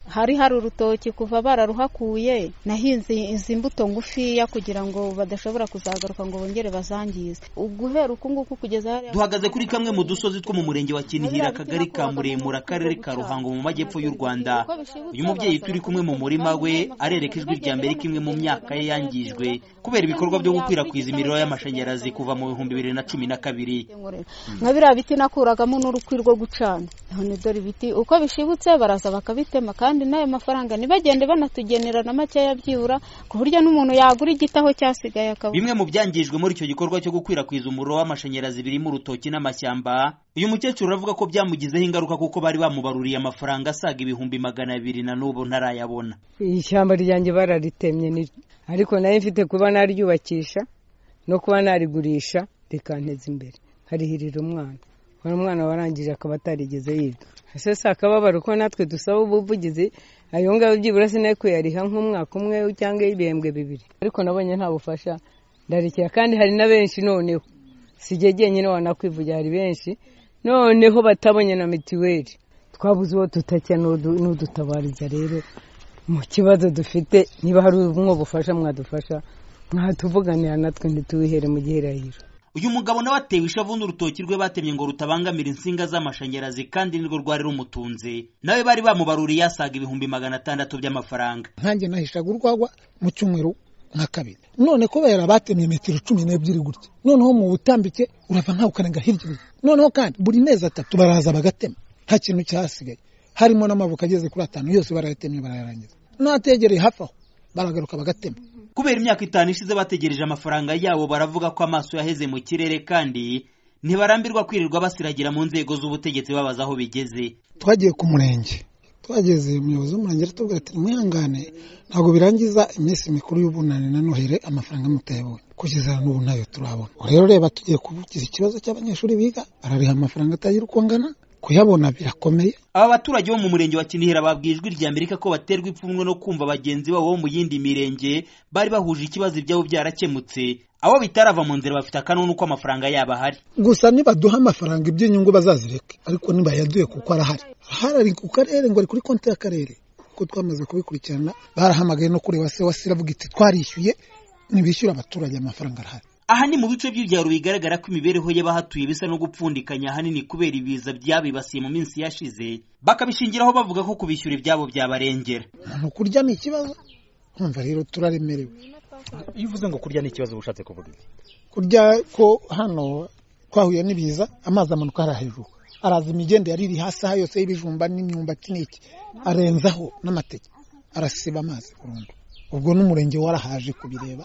hari hari urutoki kuva bararuhakuye nahinze izi mbuto ngufiya kugira ngo badashobora kuzagaruka ngo bongere bazangize uguhera uku nguku kugeza hariya duhagaze kuri kamwe mu dusozi two mu murenge wa kinihira akagari ka muremure akarere ka ruhango mu majyepfo y'u rwanda uyu mubyeyi turi kumwe mu murima we arereka ijwi rya mbere kimwe mu myaka ye yangijwe kubera ibikorwa byo gukwirakwiza imiriro y'amashanyarazi kuva mu bihumbi bibiri na cumi na kabiri nka biriya biti nakuragamo n'urukwi rwo gucana none dore ibiti uko bishibutse baraza bakabitema kandi n'ayo mafaranga ntibagende banatugenera na makeya byibura ku buryo n'umuntu yagura igiti aho cyasigaye akabona bimwe mu byangijwe muri icyo gikorwa cyo gukwirakwiza umuriro w'amashanyarazi birimo urutoki n'amashyamba uyu mukecuru aravuga ko byamugizeho ingaruka kuko bari bamubaruriye amafaranga asaga ibihumbi magana abiri na n'ubu ntarayabona ishyamba ryanjye bararitemye ariko nayo mfite kuba naryubakisha no kuba narigurisha rikanteza imbere harihirira umwana uwo mwana warangije akaba atarigeze yiga ese si akababaro ko natwe dusaba ubuvugizi ayo ngayo byibura sinayo kuyariha nk'umwaka umwe cyangwa ibihembwe bibiri ariko nabonye nta bufasha ndarekera kandi hari na benshi noneho sijye jyenyine wanakwivugira hari benshi noneho batabonye na mituweli twabuze uwo tutajya n'udutabariza rero mu kibazo dufite niba hari umwe bufasha mwadufasha mwatuvuganira natwe ntituwihere mu gihe irahira uyu mugabo nawe atewe ishavu n'urutoki rwe batemye ngo rutabangamira insinga z'amashanyarazi kandi nirwo rwari rumutunze nawe bari bamubaruriye asaga ibihumbi magana atandatu by'amafaranga nkanjye nahishaga urwagwa mu cyumweru nka kabiri none kubera batemye metero cumi n'ebyiri gutya noneho mu butambike urava nkawe ukarenga hirya noneho kandi buri mezi atatu baraza bagatema nta kintu cyahasigaye harimo n'amavuko ageze kuri atanu yose barayatemye barayarangiza n'ategereye hafi aho baragaruka bagatema kubera imyaka itanu ishize bategereje amafaranga yabo baravuga ko amaso yaheze mu kirere kandi ntibarambirwa kwirirwa basiragira mu nzego z'ubutegetsi babaza aho bigeze twagiye ku murenge twageze umuyobozi w'umurenge aratubwira ati mwihangane ntabwo birangiza iminsi mikuru y'ubunani na noheli amafaranga mutayabonye kugeza n'ubu ntayo turabona rero reba tugiye kuvugiza ikibazo cy'abanyeshuri biga barariha amafaranga atagira uko angana kuyabona birakomeye aba baturage bo mu murenge wa kinihira babwiye ijwi rya amerika ko baterwa ipfunwe no kumva bagenzi babo bo mu yindi mirenge bari bahuje ikibazo ibyabo byarakemutse abo bitarava mu nzira bafite akanunu ko amafaranga yabo ahari gusa nibaduha amafaranga iby'inyungu bazazireke ariko nibayaduye kuko arahari ahari ari ku karere ngo ari kuri konti y'akarere kuko twamaze kubikurikirana barahamagaye no kureba se wasi aravuga iti twarishyuye ntibishyura abaturage amafaranga arahari aha ni mu bice by'ibyaro bigaragara ko imibereho y'abahatuye bisa no gupfundikanya ahanini kubera ibiza byabibasiye mu minsi yashize bakabishingiraho bavuga ko kubishyura ibyabo byabarengera umuntu kurya ni ikibazo kumva rero turaremerewe iyo uvuze ngo kurya ni ikibazo uba ushatse kuvuga iki kurya ko hano twahuye n'ibiza amazi amanuka hariya hejuru araza imigende yari iri hasi aha yose y'ibijumba n'imyumbati n'iki arenzaho n'amateke arasiba amazi burundu ubwo n'umurenge warahaje kubireba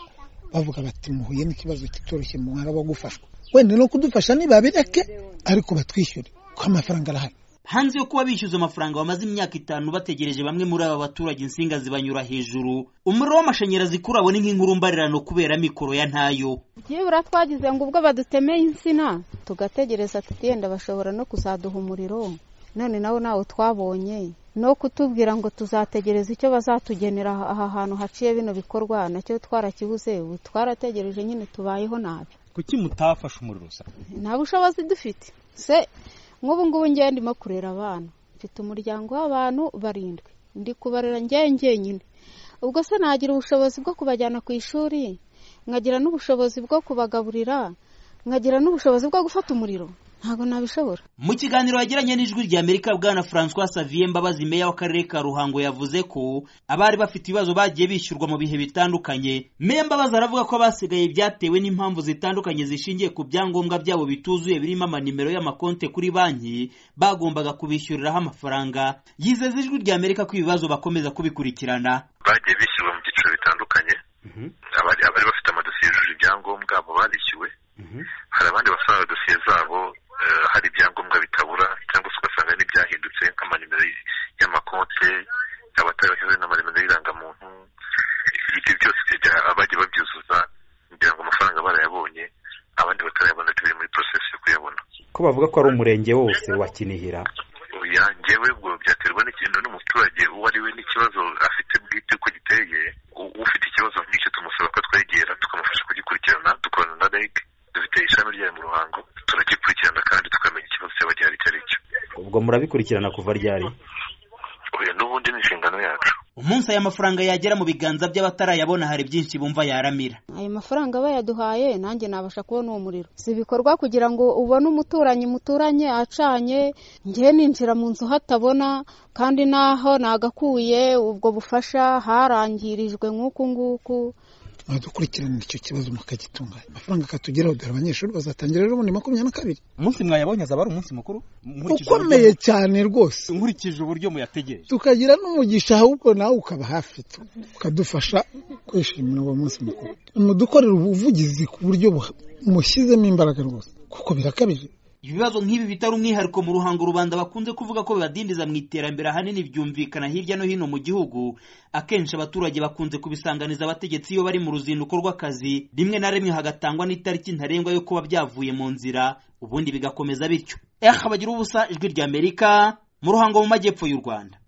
bavuga bati muhuye n'ikibazo kitoroshye mwaraba gufashwa wenda no kudufasha ntibabireke ariko batwishyure kuko amafaranga arahari hanze yo kuba bishyuza amafaranga bamaze imyaka itanu bategereje bamwe muri aba baturage insinga zibanyura hejuru umuriro w'amashanyarazi kuri abo ni nk'inkuru mbarirano kubera mikoro ya ntayo byibura twagize ngo ubwo badutemeye insina tugategereza tutiyenda bashobora no kuzaduha umuriro none nawo nawo twabonye no kutubwira ngo tuzategereza icyo bazatugenera aha hantu haciye bino bikorwa nacyo twarakibuze ubu twarategereje nyine tubayeho nabi kuki mutafashe umuriro usa nta bushobozi dufite se nk'ubu ngubu ngiye ndimo kurera abana mfite umuryango w'abantu barindwi ndi kubarera ngewe ngenyine ubwo se nagira ubushobozi bwo kubajyana ku ishuri nkagira n'ubushobozi bwo kubagaburira nkagira n'ubushobozi bwo gufata umuriro ntabwo nabishobora mu kiganiro yagiranye n'ijwi rya amerika bwana francois savier mbabazi meya w'akarere ka ruhango yavuze ko abari bafite ibibazo bagiye bishyurwa mu bihe bitandukanye meya mbabazi aravuga ko abasigaye byatewe n'impamvu zitandukanye zishingiye ku byangombwa byabo bituzuye birimo amanimero y'amakonte kuri banki bagombaga kubishyuriraho amafaranga yizeza ijwi rya amerika ko ibibazo bakomeza kubikurikirana bagiye bishyurwa mu byiciro bitandukanye abari bafite amadosiye yujuje ibyangombwa abo barishyuwe hari abandi basanga dosiye zabo hari ibyangombwa bitabura cyangwa se ugasanga n'ibyahindutse nk'amanimero y'amakonte abatarabashyize n'amanimero y'irangamuntu ibyo byose abajya babyuzuza kugira ngo amafaranga barayabonye abandi batarayabona turi muri porosesi yo kuyabona ko bavuga ko ari umurenge wose wa kinihira yangewe ubwo byaterwa n'ikintu n'umuturage uwo ari we n'ikibazo afite bwite uko giteye ufite ikibazo nk'icyo tumusaba ko twegera tukamufasha kugikurikirana dukorana na reg dufite ishami ryayo mu ruhango turagikurikirana kandi tukamenya ikibazo cyaba gihari icyo ari cyo ubwo murabikurikirana kuva ryari n'ubundi ni inshingano inshingano yacu umunsi aya mafaranga yagera mu biganza by'abatarayabona hari byinshi bumva yaramira ayo mafaranga bayaduhaye nanjye nabasha kubona uwo muriro si ibikorwa kugira ngo ubone umuturanyi muturanye acanye njye ninjira mu nzu hatabona kandi naho nagakuye ubwo bufasha harangirijwe nk'uku nguku mwadukurikiranira icyo kibazo mukagitunganya amafaranga akatugeraho dore abanyeshuri bazatangira rero ubundi makumyabiri na kabiri umunsi mwayabonye azaba ari umunsi mukuru nkurikije ukomeye uburyo- cyane rwose nkurikije uburyo muyategereje tukagira n'umugisha ahubwo nawe ukaba hafi tu- ukadufasha kwishimira uwo munsi mukuru mudukorera ubuvugizi ku buryo buha- mushyizemo imbaraga rwose kuko birakabije ibibazo nk'ibi bitari umwihariko mu ruhango rubanda bakunze kuvuga ko bibadindiza mu iterambere ahanini byumvikana hirya no hino mu gihugu akenshi abaturage bakunze kubisanganiza abategetsi iyo bari mu ruzinduko rw'akazi rimwe na rimwe hagatangwa n'itariki ntarengwa yo kuba byavuye mu nzira ubundi bigakomeza bityo eh bagira ubusa ijwi ry'amerika mu ruhango mu majyepfo y'u rwanda